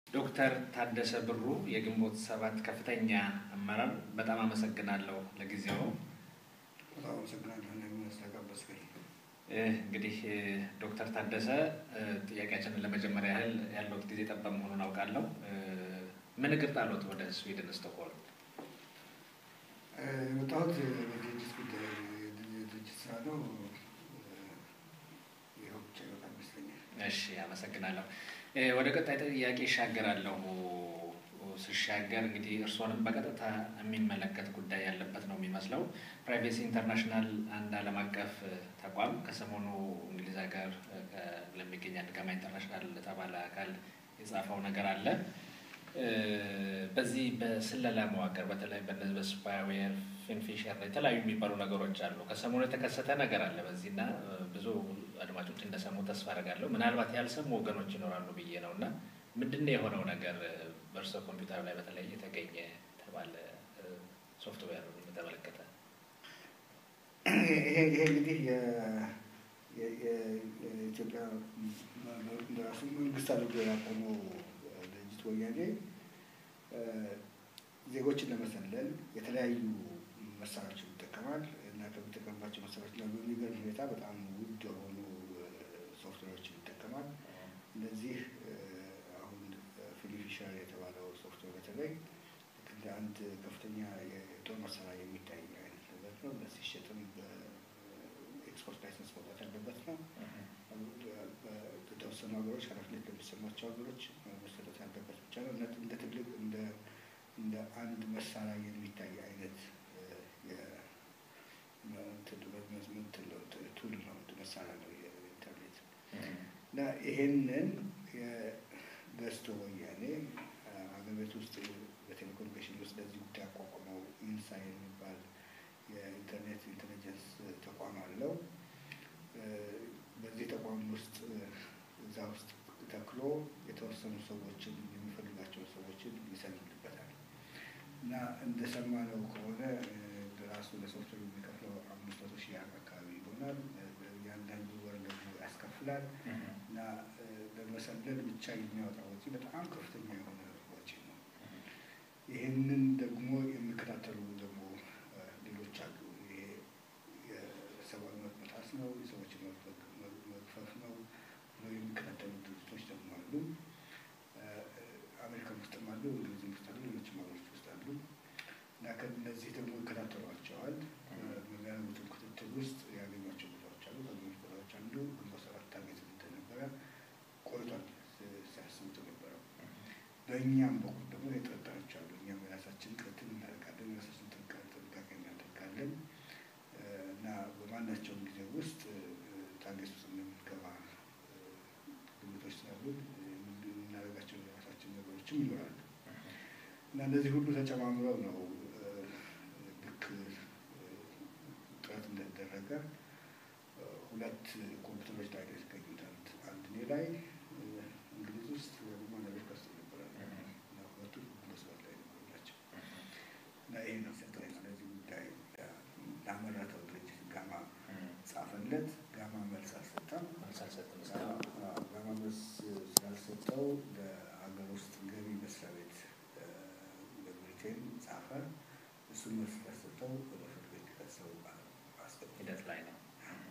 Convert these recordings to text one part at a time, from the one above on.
ዶክተር ታደሰ ብሩ የግንቦት ሰባት ከፍተኛ አመራር፣ በጣም አመሰግናለሁ ለጊዜው። በጣም አመሰግናለሁ ስለጋበዝከኝ። እንግዲህ ዶክተር ታደሰ ጥያቄያችንን ለመጀመሪያ ያህል ያለውት ጊዜ ጠባብ መሆኑን አውቃለሁ። ምን እግር ጣሎት ወደ ስዊድን ስቶክሆልም? የወጣሁት በድርጅት ጉዳይ የድርጅት ስራ ነው። ይኸው ብቻ ይበቃል ይመስለኛል። እሺ፣ አመሰግናለሁ። ወደ ቀጣይ ጥያቄ ይሻገራለሁ። ስሻገር እንግዲህ እርስዎንም በቀጥታ የሚመለከት ጉዳይ ያለበት ነው የሚመስለው። ፕራይቬሲ ኢንተርናሽናል አንድ ዓለም አቀፍ ተቋም ከሰሞኑ እንግሊዝ ሀገር ለሚገኝ አድጋማ ኢንተርናሽናል ለተባለ አካል የጻፈው ነገር አለ። በዚህ በስለላ መዋቅር በተለይ በነዚህ በስፓይዌር ፊንፊሸር የተለያዩ የሚባሉ ነገሮች አሉ። ከሰሞኑ የተከሰተ ነገር አለ በዚህ እና ብዙ አድማጮች እንደሰሙ ተስፋ አደርጋለሁ። ምናልባት ያልሰሙ ወገኖች ይኖራሉ ብዬ ነው እና ምንድን ነው የሆነው ነገር በእርሶ ኮምፒውተር ላይ በተለይ የተገኘ ተባለ ሶፍትዌር በተመለከተ? ይሄ ይሄ እንግዲህ የኢትዮጵያ ራሱ መንግስት አድርጎ ያቆመው ድርጅት ወያኔ ዜጎችን ለመሰለል የተለያዩ መሳሪያዎችን ይጠቀማል እና ከሚጠቀምባቸው መሳሪያዎች ላይ በሚገርም ሁኔታ በጣም ውድ የሆኑ ሶፍትዌሮችን ይጠቀማል። እነዚህ አሁን ፊሊፊሸር የተባለው ሶፍትዌር በተለይ እንደ አንድ ከፍተኛ የጦር መሳሪያ የሚታይ አይነት ነገር ነው። ሲሸጥም በኤክስፖርት ላይሰንስ መውጣት ያለበት ነው። በተወሰኑ ሀገሮች ኃላፊነት ለሚሰማቸው ሀገሮች መሰጠት ያለበት ብቻ ነው። እንደ ትልቅ እንደ እንደ አንድ መሳሪያ የሚታይ አይነት ቱል ነው፣ መሳሪያ ነው የኢንተርኔት እና ይሄንን ገዝቶ ወያኔ አገር ቤት ውስጥ በቴሌኮሙኒኬሽን ውስጥ ለዚህ ጉዳይ አቋቁመው ኢንሳ የሚባል የኢንተርኔት ኢንቴሊጀንስ ተቋም አለው። በዚህ ተቋም ውስጥ እዛ ውስጥ ተክሎ የተወሰኑ ሰዎችን የሚፈልጋቸው ሰዎችን ይሰልልበታል እና እንደሰማነው ከሆነ ራሱ ለሶፍትዌር የሚከፍለው አምስት መቶ ሺህ አካባቢ ይሆናል። እያንዳንዱ ወር ደግሞ ያስከፍላል እና ለመሰለል ብቻ የሚያወጣው ወጪ በጣም ከፍተኛ የሆነ ወጪ ነው። ይህንን ደግሞ የሚከታተሉ ደግሞ ሌሎች አሉ። ይሄ የሰብአዊ መብት መጣስ ነው፣ የሰዎችን መብት መግፈፍ ነው ብለው የሚከታተሉ ድርጅቶች ደግሞ አሉ። አሜሪካ ውስጥም አሉ፣ እንግሊዝም ውስጥ አሉ፣ ሌሎችም ሀገሮች ውስጥ አሉ እና ከእነዚህ ደግሞ ይከታተሏቸዋል። በሚያደርጉትም ክትትል ውስጥ ያገኟቸው ቦታዎች አሉ። ከገኙት ቦታዎች አንዱ ግንቦት ሰባት ታርጌት እንደነበረ ቆይቷል ሲያስቡት የነበረው። በእኛም በኩል ደግሞ የጠረጠሮች አሉ። እኛም የራሳችን ክትትል እናደርጋለን፣ የራሳችን ጥንቃቄ እናደርጋለን እና በማናቸውም ጊዜ ውስጥ ታርጌት ውስጥ እንደምንገባ ግምቶች ስላሉ የምናደርጋቸው የራሳችን ነገሮችም ይኖራሉ እና እነዚህ ሁሉ ተጨማምረው ነው ልክ ጥረት እንደተደረገ ሁለት ኮምፒውተሮች ላይ የተገኙት አንድ እኔ ላይ እንግሊዝ ውስጥ ወይም አሜሪካ ውስጥ ነበረ እና ሁለቱ መስራት ላይ ነበሩ ናቸው እና ይህ ነው ሰጠኝ ስለዚህ ጉዳይ ላመረተው ድርጅት ጋማ ጻፈለት። ጋማ መልስ አልሰጠም። ጋማ መልስ ስላልሰጠው ለሀገር ውስጥ ገቢ መስሪያ ቤት በብሪቴን ጻፈ። እሱ መልስ ስላልሰጠው ወደ ፍርድ ቤት ሊከሰው አስገቡ። ሂደት ላይ ነው።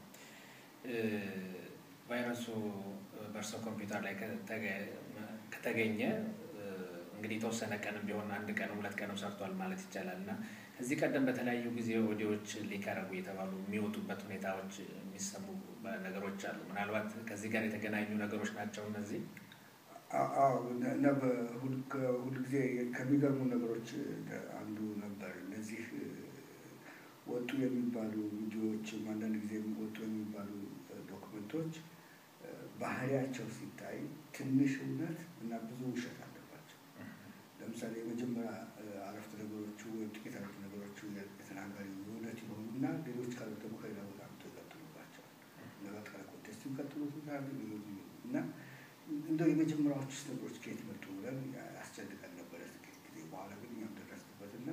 ቫይረሱ በእርሶ ኮምፒውተር ላይ ከተገኘ እንግዲህ የተወሰነ ቀንም ቢሆን አንድ ቀን ሁለት ቀንም ሰርቷል ማለት ይቻላል እና ከዚህ ቀደም በተለያዩ ጊዜ ኦዲዮዎች ሊቀረቡ የተባሉ የሚወጡበት ሁኔታዎች የሚሰሙ ነገሮች አሉ። ምናልባት ከዚህ ጋር የተገናኙ ነገሮች ናቸው እነዚህ። አዎ እና ሁልጊዜ ከሚገርሙ ነገሮች አንዱ ነበር። እነዚህ ወጡ የሚባሉ ቪዲዮዎችም አንዳንድ ጊዜ ወጡ የሚባሉ ዶክመንቶች ባህሪያቸው ሲታይ ትንሽ እውነት እና ብዙ ውሸት አለባቸው። ለምሳሌ የመጀመሪያ አረፍተ ነገሮቹ ወይም ጥቂት አረፍተ ነገሮቹ የተናጋሪ የእውነት የሆኑና ሌሎች ካሉት ደግሞ ከሌላ ቦታ አምጥቶ ይቀጥሉባቸዋል። ለበቀለ ኮንቴስት ይቀጥሉታል እና እንደው የመጀመሪያዎቹ ነገሮች ከየት መጡ ብለን ያስጨንቀን ነበረ ጥቂት ጊዜ። በኋላ ግን እኛም ደረስንበትና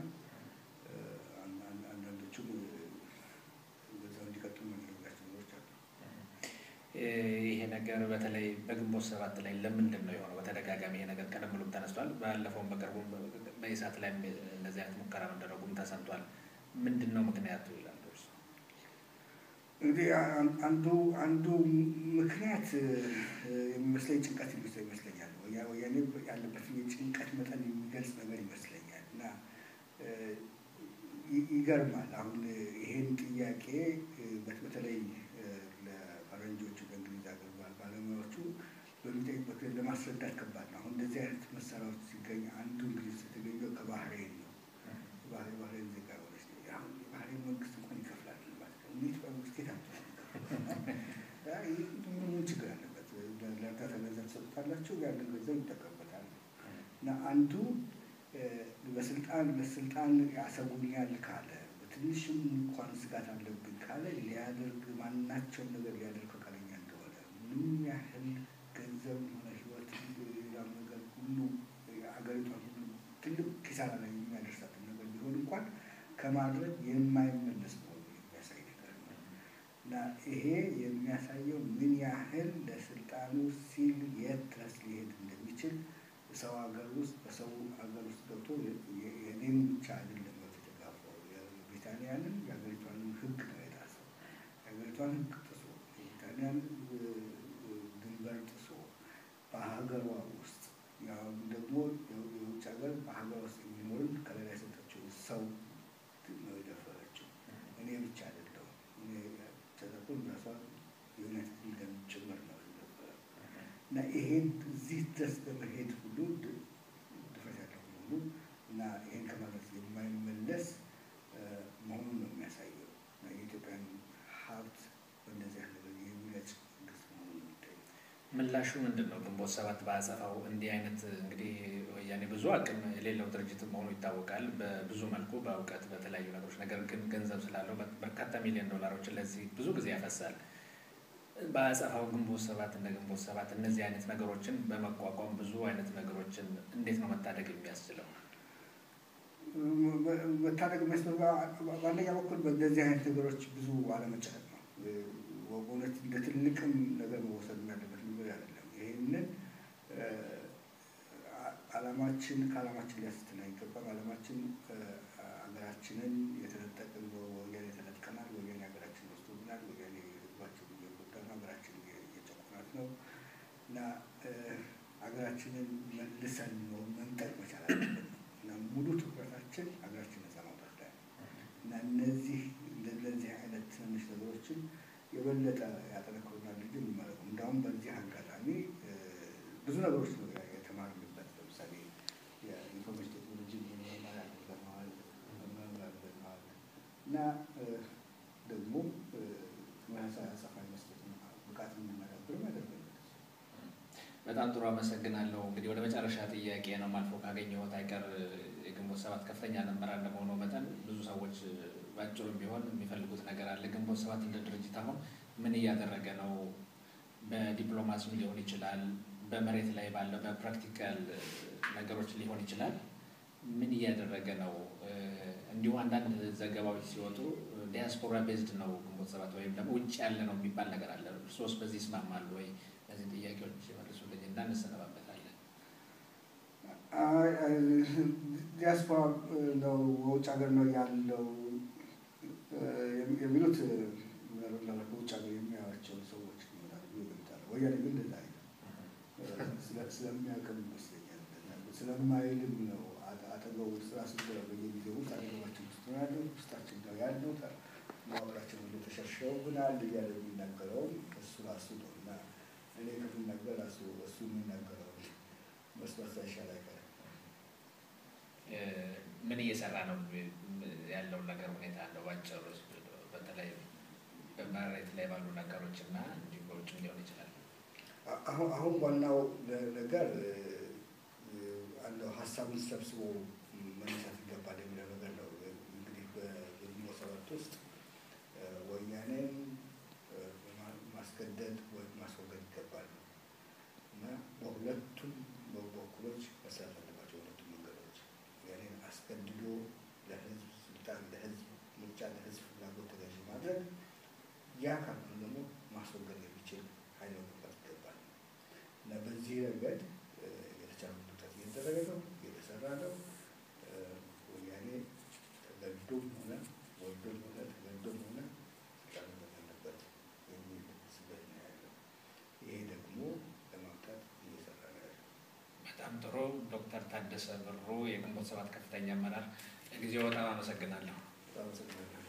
አንዳንዶቹም በዛው እንዲቀጥሉ የምናደርጋቸው ነገሮች አሉ። ይሄ ነገር ነገር በተለይ በግንቦት ሰባት ላይ ለምንድን ነው የሆነው? በተደጋጋሚ ይሄ ነገር ቀደም ብሎም ተነስቷል። ባለፈውም በቅርቡ በኢሳት ላይ እንደዚህ አይነት ሙከራ መደረጉም ተሰምቷል። ምንድን ነው ምክንያቱ ይላሉ እርሱ? እንግዲህ አንዱ አንዱ ምክንያት የሚመስለኝ ጭንቀት ይመስለኛል። ወያኔ ያለበት የጭንቀት መጠን የሚገልጽ ነገር ይመስለኛል እና ይገርማል። አሁን ይሄን ጥያቄ በተለይ ለፈረንጆቹ በእንግሊዝ ሀገር ባለሙያዎቹ በሚጠይቁበት ለማስረዳት ከባድ ነው። አሁን እንደዚህ አይነት መሳሪያዎች ሲገኝ አንዱ እንግሊዝ የተገኘው ከባህሬን ነው። ባህሬን ባህሬን ዜጋ ሆነች። አሁን የባህሬን መንግስት እንኳን ይከፍላል ማለት ነው። እንዴት በመንግስት ጌታ ምን ችግር አለበት? ለእርዳታ ገንዘብ ሰጡታላቸው፣ ያንን ገንዘብ ይጠቀምበታል እና አንዱ በስልጣን በስልጣን ያሰጉኛል ካለ በትንሽም እንኳን ስጋት አለብኝ ካለ ሊያደርግ ማናቸውም ነገር ሊያደርግ ፈቃደኛ እንደሆነ ምንም ያህል ገንዘብ ሆነ ህይወት ሌላም ነገር ሁሉ አገሪቷን ሁሉ ትልቅ ኪሳራ ላይ የሚያደርሳትን ነገር ቢሆን እንኳን ከማድረግ የማይመለስ መሆኑ የሚያሳይ ነገር ነው እና ይሄ የሚያሳየው ምን ያህል ለስልጣኑ ሲል የት ድረስ ሊሄድ እንደሚችል ሰው ሀገር ውስጥ በሰው ሀገር ውስጥ ገብቶ የኔም ብቻ አይደለም መብት የተጋፋው የብሪታንያንን የሀገሪቷንም ህግ ነው የጣሰው። የሀገሪቷን ህግ ጥሶ የብሪታንያን ድንበር ጥሶ በሀገሯ ውስጥ ያው ደግሞ የውጭ ሀገር በሀገሯ ውስጥ የሚኖርን ከሌላ የሰጠችው ሰው ነው የደፈረችው። እኔ ብቻ አይደለሁም እኔ ተጠቁን ራሷ የዩናይትድ ኪንግደም ጭምር ነው የነበረው እና ይሄን እዚህ ድረስ በመሄድ ሁሉ ድፍረት ያለው መሆኑ እና ይሄን ከማድረግ የማይመለስ መሆኑን ነው የሚያሳየው። የኢትዮጵያን ሀብት በእንደዚህ ያለ የሚለጭ መንግስት መሆኑን የሚታይ ምላሹ ምንድን ነው? ግንቦት ሰባት በአጸፋው እንዲህ አይነት እንግዲህ ወያኔ ብዙ አቅም የሌለው ድርጅት መሆኑ ይታወቃል። በብዙ መልኩ በእውቀት በተለያዩ ነገሮች፣ ነገር ግን ገንዘብ ስላለው በርካታ ሚሊዮን ዶላሮችን ለዚህ ብዙ ጊዜ ያፈሳል። በአጸፋው ግንቦት ሰባት እንደ ግንቦት ሰባት እነዚህ አይነት ነገሮችን በመቋቋም ብዙ አይነት ነገሮችን እንዴት ነው መታደግ የሚያስችለው? መታደግ የሚያስችለው በአንደኛ በኩል በእንደዚህ አይነት ነገሮች ብዙ አለመጨነቅ ነው። በእውነት እንደ ትልቅም ነገር መወሰድ ያለበት ነገር አይደለም። ይህንን አላማችን ከአላማችን ሊያስትን አይገባም። አላማችን ሀገራችንን የተነጠቅን ወያኔ ተነጥቀናል። ወያኔ ሀገራችን ወስዶብናል። ወያኔ ህዝባችን እየጎዳ ነው። ሀገራችን እየጨቆናት ነው እና ሀገራችንን መልሰን ነው መንጠቅ መቻል አለብን እና ሙሉ ትኩረታችን ሀገራችን ነፃ ማውጣት ላይ እና እነዚህ እንደነዚህ አይነት ትንንሽ ነገሮችን የበለጠ ያጠነክሩናል እንጂ የሚመረቁ እንዳሁም በዚህ አጋጣሚ ብዙ ነገሮች ነው የተማርንበት። ለምሳሌ የኢንፎርሜሽን ቴክኖሎጂ መማር ያደርገነዋል መማር ያደርገነዋል እና ደግሞ ተመሳሳይ አጸፋ መስጠት ብቃት እንድናዳብርም ያደርገናል። በጣም ጥሩ አመሰግናለሁ። እንግዲህ ወደ መጨረሻ ጥያቄ ነው ማልፎ ካገኘሁት አይቀር የግንቦት ሰባት ከፍተኛ አመራር እንደመሆኑ መጠን ብዙ ሰዎች ባጭሩም ቢሆን የሚፈልጉት ነገር አለ። ግንቦት ሰባት እንደ ድርጅት አሁን ምን እያደረገ ነው? በዲፕሎማሲም ሊሆን ይችላል፣ በመሬት ላይ ባለው በፕራክቲካል ነገሮች ሊሆን ይችላል። ምን እያደረገ ነው? እንዲሁ አንዳንድ ዘገባዎች ሲወጡ ዲያስፖራ ቤዝድ ነው ግንቦት ሰባት ወይም ደግሞ ውጭ ያለ ነው የሚባል ነገር አለ። እርሶስ በዚህ ይስማማሉ ወይ? እነዚህ ጥያቄዎች መልሱልኝ እና እንሰነባበታለን። ዲያስፖራ ነው ውጭ ሀገር ነው ያለው የሚሉት በውጭ ሀገር የሚያዩዋቸው ሰዎች ይሆናሉ ይገምታሉ። ወያኔ ግን እንደዛ አይልም። ስለሚያውቅም ይመስለኛል ስለማይልም ነው አጠገቡ ስራ ስንገባ በየጊዜው ውስጥ አጠገባችን ውስጥ ነው ያለው ውስጣችን ነው ያለው ማወራችን ሁሉ ተሸርሸውብናል እያለ የሚናገረውም እሱ ራሱ ነው እና እኔ ከምናገር ራሱ እሱ የሚናገረው መስማት ይሻል አይቀርም። ምን እየሰራ ነው ያለውን ነገር ሁኔታ አለው ባጭሩ፣ በተለይ በመሬት ላይ ባሉ ነገሮች እና እንዲሁ በውጭም ሊሆን ይችላል። አሁን አሁን ዋናው ነገር አንደው ሀሳቡን ሰብስቦ መነሳት ይገባል የሚለው ነገር ነው። እንግዲህ በግንቦት ሰባት ውስጥ ወያኔን ማስገደድ ወይ ማስወገድ ይገባል እና በሁለቱም በኩሎች መስራት አለባቸው። ሁለቱም መንገዶች ወያኔን አስገድዶ ለህዝብ ስልጣን፣ ለህዝብ ምርጫ፣ ለህዝብ ፍላጎት ተገዥ ማድረግ ያ ካልሆነ ደግሞ ማስወገድ የሚችል ኃይል መገንባት ይገባል። እየተደረገ ነው፣ እየተሰራ ነው። ወያኔ ተገዶም ሆነ ወዶም ሆነ ተገዶም ሆነ ስልጣን መያዝ አለበት የሚል ስበት ነው ያለው። ይሄ ደግሞ ለማምጣት እየሰራ ነው ያለው። በጣም ጥሩ ዶክተር ታደሰ ብሩ የግንቦት ሰባት ከፍተኛ አመራር ለጊዜው በጣም አመሰግናለሁ። በጣም አመሰግናለሁ።